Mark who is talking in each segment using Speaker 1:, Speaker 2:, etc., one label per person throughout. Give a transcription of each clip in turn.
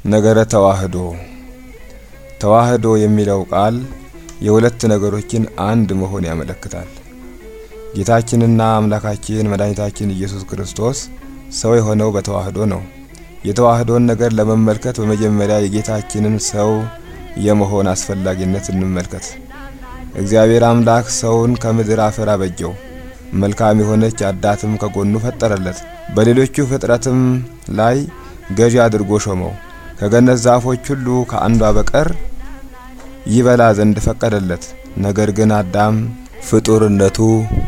Speaker 1: ነገረ ተዋህዶ ተዋህዶ የሚለው ቃል የሁለት ነገሮችን አንድ መሆን ያመለክታል። ጌታችንና አምላካችን መድኃኒታችን ኢየሱስ ክርስቶስ ሰው የሆነው በተዋህዶ ነው። የተዋህዶን ነገር ለመመልከት በመጀመሪያ የጌታችንን ሰው የመሆን አስፈላጊነት እንመልከት። እግዚአብሔር አምላክ ሰውን ከምድር አፈር አበጀው። መልካም የሆነች አዳትም ከጎኑ ፈጠረለት። በሌሎቹ ፍጥረትም ላይ ገዢ አድርጎ ሾመው። ከገነት ዛፎች ሁሉ ከአንዷ በቀር ይበላ ዘንድ ፈቀደለት። ነገር ግን አዳም ፍጡርነቱ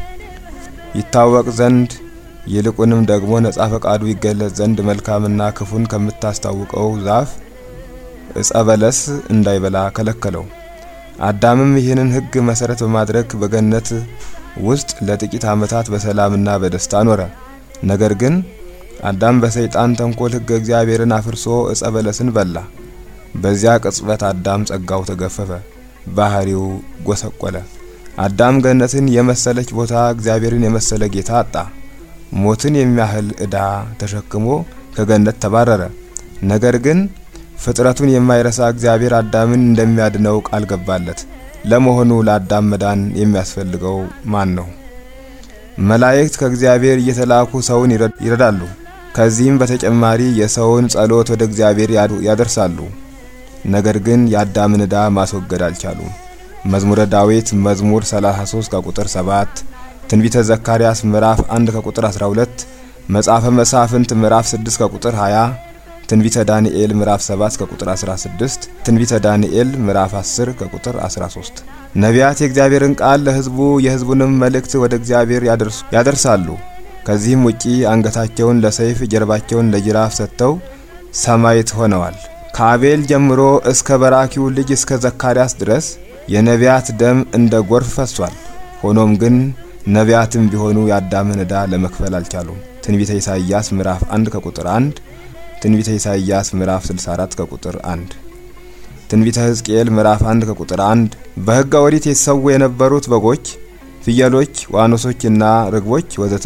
Speaker 1: ይታወቅ ዘንድ ይልቁንም ደግሞ ነጻ ፈቃዱ ይገለጽ ዘንድ መልካምና ክፉን ከምታስታውቀው ዛፍ ዕፀ በለስ እንዳይበላ ከለከለው። አዳምም ይህንን ሕግ መሰረት በማድረግ በገነት ውስጥ ለጥቂት ዓመታት በሰላምና በደስታ ኖረ። ነገር ግን አዳም በሰይጣን ተንኮል ሕገ እግዚአብሔርን አፍርሶ ዕፀ በለስን በላ። በዚያ ቅጽበት አዳም ጸጋው ተገፈፈ፣ ባህሪው ጎሰቆለ። አዳም ገነትን የመሰለች ቦታ፣ እግዚአብሔርን የመሰለ ጌታ አጣ። ሞትን የሚያህል ዕዳ ተሸክሞ ከገነት ተባረረ። ነገር ግን ፍጥረቱን የማይረሳ እግዚአብሔር አዳምን እንደሚያድነው ቃል ገባለት። ለመሆኑ ለአዳም መዳን የሚያስፈልገው ማን ነው? መላእክት ከእግዚአብሔር እየተላኩ ሰውን ይረዳሉ። ከዚህም በተጨማሪ የሰውን ጸሎት ወደ እግዚአብሔር ያደርሳሉ። ነገር ግን የአዳምን ዕዳ ማስወገድ አልቻሉም። መዝሙረ ዳዊት መዝሙር 33 ከቁጥር 7፣ ትንቢተ ዘካርያስ ምዕራፍ 1 ከቁጥር 12፣ መጽሐፈ መሳፍንት ምዕራፍ 6 ከቁጥር 20፣ ትንቢተ ዳንኤል ምዕራፍ 7 ከቁጥር 16፣ ትንቢተ ዳንኤል ምዕራፍ 10 ከቁጥር 13። ነቢያት የእግዚአብሔርን ቃል ለሕዝቡ የሕዝቡንም መልእክት ወደ እግዚአብሔር ያደርሳሉ። ከዚህም ውጪ አንገታቸውን ለሰይፍ ጀርባቸውን ለጅራፍ ሰጥተው ሰማዕት ሆነዋል። ከአቤል ጀምሮ እስከ በራኪው ልጅ እስከ ዘካርያስ ድረስ የነቢያት ደም እንደ ጎርፍ ፈሷል። ሆኖም ግን ነቢያትም ቢሆኑ የአዳምን ዕዳ ለመክፈል አልቻሉም። ትንቢተ ኢሳይያስ ምዕራፍ 1 ከቁጥር 1፣ ትንቢተ ኢሳይያስ ምዕራፍ 64 ከቁጥር 1፣ ትንቢተ ሕዝቅኤል ምዕራፍ 1 ከቁጥር 1። በሕገ ኦሪት የተሰዉ የነበሩት በጎች፣ ፍየሎች፣ ዋኖሶችና ርግቦች ወዘተ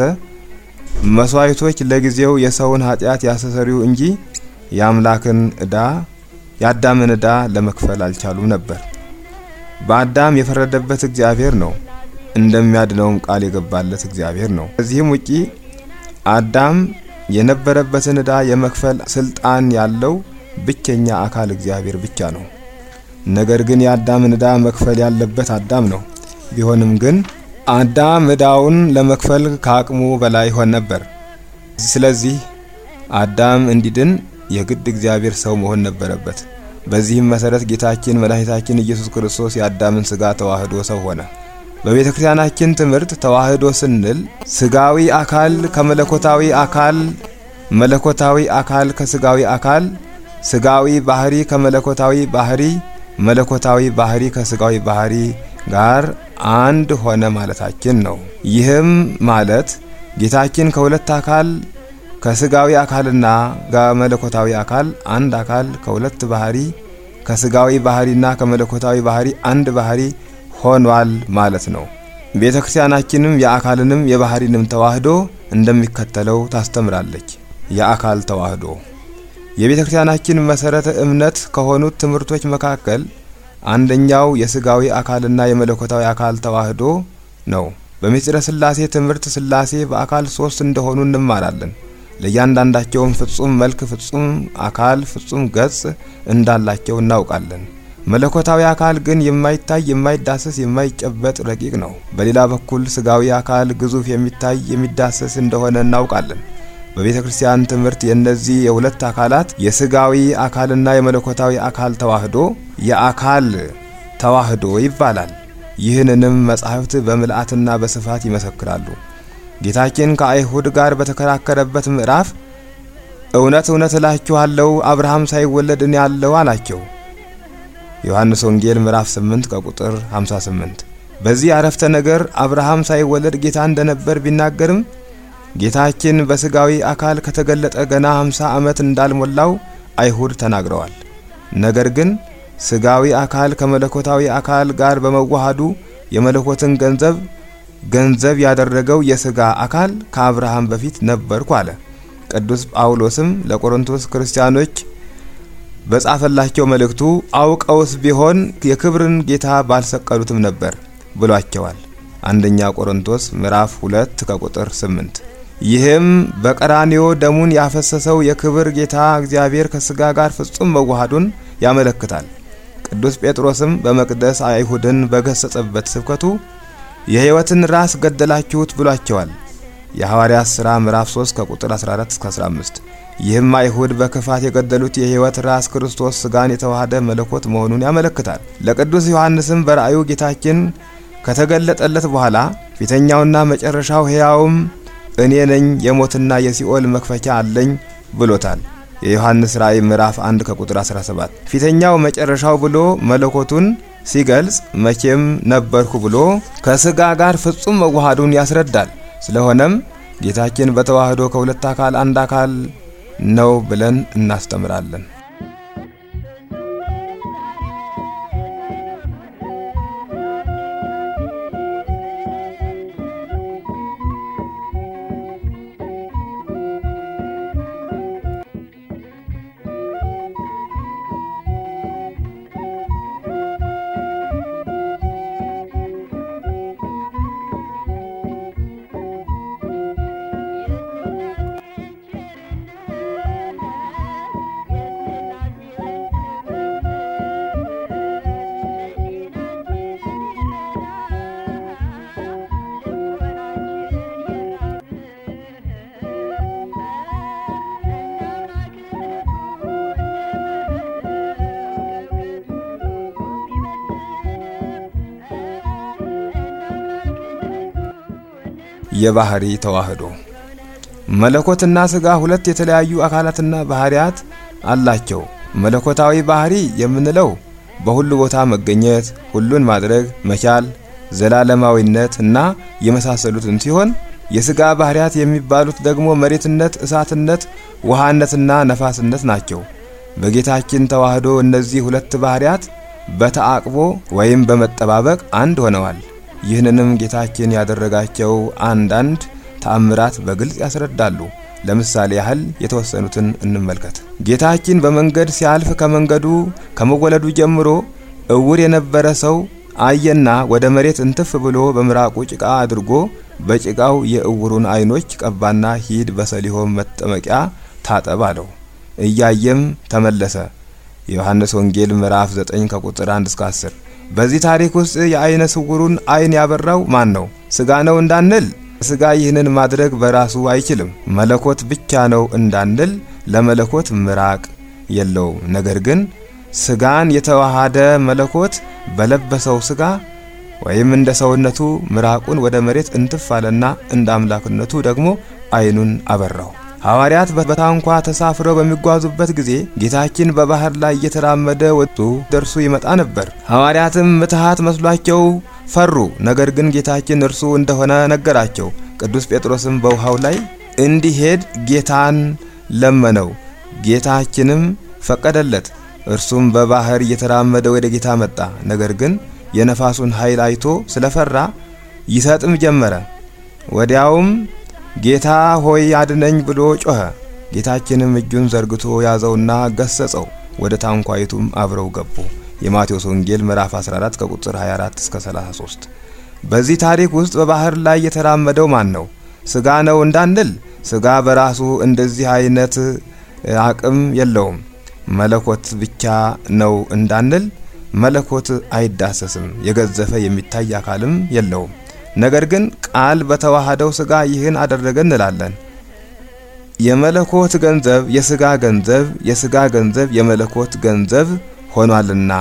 Speaker 1: መስዋዕቶች ለጊዜው የሰውን ኃጢአት ያስተሰርዩ እንጂ የአምላክን ዕዳ የአዳምን ዕዳ ለመክፈል አልቻሉም ነበር። በአዳም የፈረደበት እግዚአብሔር ነው። እንደሚያድነውም ቃል የገባለት እግዚአብሔር ነው። ከዚህም ውጪ አዳም የነበረበትን ዕዳ የመክፈል ስልጣን ያለው ብቸኛ አካል እግዚአብሔር ብቻ ነው። ነገር ግን የአዳምን ዕዳ መክፈል ያለበት አዳም ነው። ቢሆንም ግን አዳም ዕዳውን ለመክፈል ከአቅሙ በላይ ሆን ነበር። ስለዚህ አዳም እንዲድን የግድ እግዚአብሔር ሰው መሆን ነበረበት። በዚህም መሰረት ጌታችን መድኃኒታችን ኢየሱስ ክርስቶስ የአዳምን ሥጋ ተዋህዶ ሰው ሆነ። በቤተ ክርስቲያናችን ትምህርት ተዋህዶ ስንል ስጋዊ አካል ከመለኮታዊ አካል፣ መለኮታዊ አካል ከስጋዊ አካል፣ ስጋዊ ባህሪ ከመለኮታዊ ባህሪ፣ መለኮታዊ ባህሪ ከስጋዊ ባህሪ ጋር አንድ ሆነ ማለታችን ነው። ይህም ማለት ጌታችን ከሁለት አካል ከስጋዊ አካልና ከመለኮታዊ አካል አንድ አካል ከሁለት ባህሪ ከስጋዊ ባህሪና ከመለኮታዊ ባህሪ አንድ ባህሪ ሆኗል ማለት ነው። ቤተ ክርስቲያናችንም የአካልንም የባህሪንም ተዋህዶ እንደሚከተለው ታስተምራለች። የአካል ተዋህዶ የቤተ ክርስቲያናችን መሰረተ እምነት ከሆኑት ትምህርቶች መካከል አንደኛው የስጋዊ አካልና የመለኮታዊ አካል ተዋህዶ ነው። በምስጢረ ሥላሴ ትምህርት ሥላሴ በአካል ሶስት እንደሆኑ እንማራለን። ለእያንዳንዳቸውም ፍጹም መልክ፣ ፍጹም አካል፣ ፍጹም ገጽ እንዳላቸው እናውቃለን። መለኮታዊ አካል ግን የማይታይ የማይዳሰስ የማይጨበጥ ረቂቅ ነው። በሌላ በኩል ስጋዊ አካል ግዙፍ የሚታይ የሚዳሰስ እንደሆነ እናውቃለን። በቤተ ክርስቲያን ትምህርት የእነዚህ የሁለት አካላት የስጋዊ አካልና የመለኮታዊ አካል ተዋህዶ የአካል ተዋህዶ ይባላል። ይህንንም መጻሕፍት በምልአትና በስፋት ይመሰክራሉ። ጌታችን ከአይሁድ ጋር በተከራከረበት ምዕራፍ እውነት እውነት እላችኋለሁ አብርሃም ሳይወለድ እኔ አለሁ አላቸው። ዮሐንስ ወንጌል ምዕራፍ 8 ከቁጥር 58። በዚህ አረፍተ ነገር አብርሃም ሳይወለድ ጌታ እንደነበር ቢናገርም ጌታችን በስጋዊ አካል ከተገለጠ ገና 50 ዓመት እንዳልሞላው አይሁድ ተናግረዋል። ነገር ግን ስጋዊ አካል ከመለኮታዊ አካል ጋር በመዋሃዱ የመለኮትን ገንዘብ ገንዘብ ያደረገው የስጋ አካል ከአብርሃም በፊት ነበርኩ አለ። ቅዱስ ጳውሎስም ለቆሮንቶስ ክርስቲያኖች በጻፈላቸው መልእክቱ አውቀውስ ቢሆን የክብርን ጌታ ባልሰቀሉትም ነበር ብሏቸዋል። አንደኛ ቆሮንቶስ ምዕራፍ 2 ከቁጥር 8። ይህም በቀራንዮ ደሙን ያፈሰሰው የክብር ጌታ እግዚአብሔር ከስጋ ጋር ፍጹም መዋሃዱን ያመለክታል። ቅዱስ ጴጥሮስም በመቅደስ አይሁድን በገሰጸበት ስብከቱ የሕይወትን ራስ ገደላችሁት ብሏቸዋል። የሐዋርያት ሥራ ምዕራፍ 3 ከቁጥር 14 እስከ 15። ይህም አይሁድ በክፋት የገደሉት የሕይወት ራስ ክርስቶስ ስጋን የተዋሃደ መለኮት መሆኑን ያመለክታል። ለቅዱስ ዮሐንስም በራእዩ ጌታችን ከተገለጠለት በኋላ ፊተኛውና መጨረሻው ሕያውም እኔ ነኝ፣ የሞትና የሲኦል መክፈቻ አለኝ ብሎታል። የዮሐንስ ራእይ ምዕራፍ 1 ከቁጥር 17። ፊተኛው መጨረሻው ብሎ መለኮቱን ሲገልጽ መቼም ነበርኩ ብሎ ከስጋ ጋር ፍጹም መዋሃዱን ያስረዳል። ስለሆነም ጌታችን በተዋህዶ ከሁለት አካል አንድ አካል ነው ብለን እናስተምራለን። የባህሪ ተዋህዶ መለኮትና ስጋ ሁለት የተለያዩ አካላትና ባህሪያት አላቸው። መለኮታዊ ባህሪ የምንለው በሁሉ ቦታ መገኘት፣ ሁሉን ማድረግ መቻል፣ ዘላለማዊነት እና የመሳሰሉትን ሲሆን የስጋ ባህሪያት የሚባሉት ደግሞ መሬትነት፣ እሳትነት፣ ውሃነትና ነፋስነት ናቸው። በጌታችን ተዋህዶ እነዚህ ሁለት ባህሪያት በተአቅቦ ወይም በመጠባበቅ አንድ ሆነዋል። ይህንንም ጌታችን ያደረጋቸው አንዳንድ ተአምራት በግልጽ ያስረዳሉ። ለምሳሌ ያህል የተወሰኑትን እንመልከት። ጌታችን በመንገድ ሲያልፍ ከመንገዱ ከመወለዱ ጀምሮ እውር የነበረ ሰው አየና ወደ መሬት እንትፍ ብሎ በምራቁ ጭቃ አድርጎ በጭቃው የእውሩን ዓይኖች ቀባና ሂድ በሰሊሆም መጠመቂያ ታጠብ አለው። እያየም ተመለሰ። የዮሐንስ ወንጌል ምዕራፍ 9 ከቁጥር 1 እስከ 10። በዚህ ታሪክ ውስጥ የአይነ ስውሩን አይን ያበራው ማን ነው? ስጋ ነው እንዳንል ስጋ ይህንን ማድረግ በራሱ አይችልም። መለኮት ብቻ ነው እንዳንል ለመለኮት ምራቅ የለውም። ነገር ግን ስጋን የተዋሃደ መለኮት በለበሰው ስጋ ወይም እንደ ሰውነቱ ምራቁን ወደ መሬት እንትፍ አለና እንደ አምላክነቱ ደግሞ አይኑን አበራው። ሐዋርያት በታንኳ ተሳፍረው በሚጓዙበት ጊዜ ጌታችን በባህር ላይ እየተራመደ ወጡ ደርሱ ይመጣ ነበር። ሐዋርያትም ምትሃት መስሏቸው ፈሩ። ነገር ግን ጌታችን እርሱ እንደሆነ ነገራቸው። ቅዱስ ጴጥሮስም በውሃው ላይ እንዲሄድ ጌታን ለመነው። ጌታችንም ፈቀደለት። እርሱም በባህር እየተራመደ ወደ ጌታ መጣ። ነገር ግን የነፋሱን ኃይል አይቶ ስለፈራ ይሰጥም ጀመረ። ወዲያውም ጌታ ሆይ አድነኝ ብሎ ጮኸ። ጌታችንም እጁን ዘርግቶ ያዘውና ገሰጸው። ወደ ታንኳይቱም አብረው ገቡ። የማቴዎስ ወንጌል ምዕራፍ 14 ከቁጥር 24 እስከ 33። በዚህ ታሪክ ውስጥ በባህር ላይ የተራመደው ማን ነው? ስጋ ነው እንዳንል ስጋ በራሱ እንደዚህ አይነት አቅም የለውም። መለኮት ብቻ ነው እንዳንል መለኮት አይዳሰስም፣ የገዘፈ የሚታይ አካልም የለውም። ነገር ግን ቃል በተዋሃደው ስጋ ይህን አደረገ እንላለን። የመለኮት ገንዘብ የስጋ ገንዘብ፣ የስጋ ገንዘብ የመለኮት ገንዘብ ሆኗልና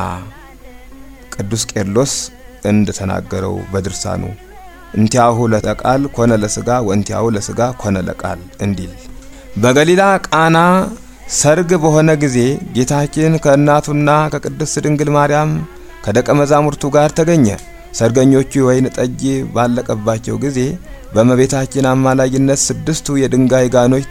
Speaker 1: ቅዱስ ቄርሎስ እንደተናገረው በድርሳኑ እንቲያሁ ለቃል ኮነ ለስጋ ወእንቲያሁ ለስጋ ኮነ ለቃል እንዲል። በገሊላ ቃና ሰርግ በሆነ ጊዜ ጌታችን ከእናቱና ከቅድስት ድንግል ማርያም ከደቀ መዛሙርቱ ጋር ተገኘ። ሰርገኞቹ የወይን ጠጅ ባለቀባቸው ጊዜ በእመቤታችን አማላጅነት ስድስቱ የድንጋይ ጋኖች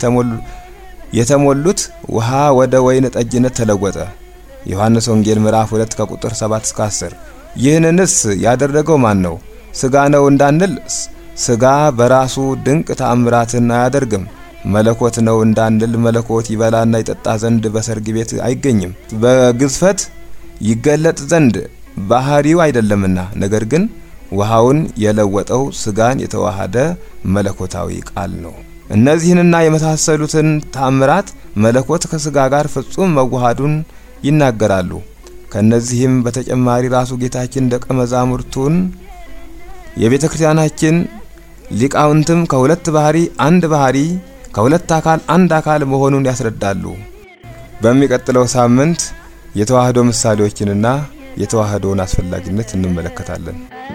Speaker 1: የተሞሉት ውሃ ወደ ወይን ጠጅነት ተለወጠ። ዮሐንስ ወንጌል ምዕራፍ 2 ከቁጥር 7 እስከ 10። ይህንንስ ያደረገው ማን ነው? ስጋ ነው እንዳንል ስጋ በራሱ ድንቅ ተአምራትን አያደርግም። መለኮት ነው እንዳንል መለኮት ይበላና ይጠጣ ዘንድ በሰርግ ቤት አይገኝም። በግዝፈት ይገለጥ ዘንድ ባህሪው አይደለምና፣ ነገር ግን ውሃውን የለወጠው ስጋን የተዋሃደ መለኮታዊ ቃል ነው። እነዚህንና የመሳሰሉትን ታምራት መለኮት ከስጋ ጋር ፍጹም መዋሃዱን ይናገራሉ። ከነዚህም በተጨማሪ ራሱ ጌታችን ደቀ መዛሙርቱን የቤተ ክርስቲያናችን ሊቃውንትም ከሁለት ባህሪ አንድ ባህሪ ከሁለት አካል አንድ አካል መሆኑን ያስረዳሉ። በሚቀጥለው ሳምንት የተዋህዶ ምሳሌዎችንና የተዋህዶውን አስፈላጊነት እንመለከታለን።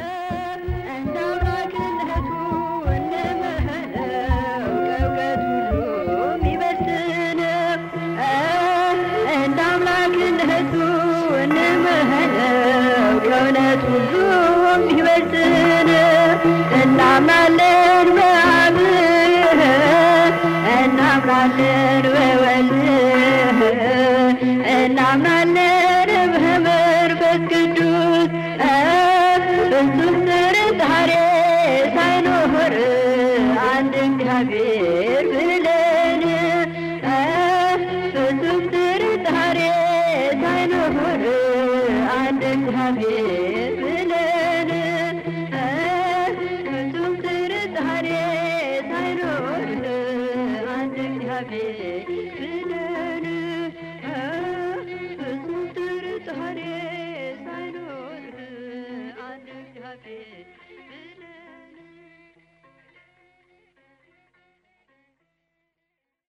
Speaker 2: እናምናለን በአብ እናምናለን በወልድ እናምናለን በመንፈስ ቅዱስ ፍጹም ጥርጣሬ ሳይኖር አንድ እግዚአብሔር ብለን ፍጹም ጥርጣሬ ሳይኖር አንድ እግዚአብሔር ብለን ፍጹም ጥርጣሬ ሳይኖር አንድ እግዚአብሔር ብለን ፍጹም ጥርጣሬ ሳይኖር አንድ እግዚአብሔር